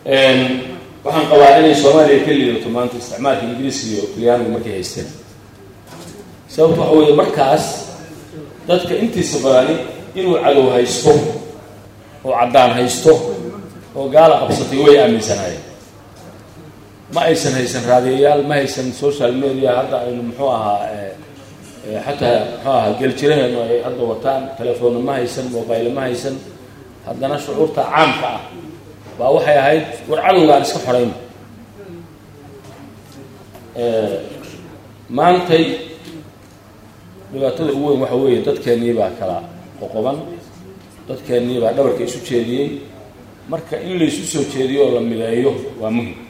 waxaan qabaa inay soomaaliya ka liidato maanta isticmaalka ingiriiska iyo talyaanigu markay haysteen sababto waxa weeye markaas dadka intiisa badani inuu cadow haysto oo caddaan haysto oo gaala qabsatay way aaminsanaayeen ma aysan haysan raadiyayaal ma haysan social media hadda aynu muxuu ahaa xataa muxuu ahaa geljiraheenu ay hadda wataan telefoonna ma haysan mobile ma haysan haddana shucuurta caamka ah baa waxay ahayd war cadowgaan iska xorayn maantay dhibaatada ugu weyn waxa weeye dadkeennii baa kala qoqoban dadkeennii baa dhabarka isu jeediyey marka in laysu soo jeediyo oo la mideeyo waa muhim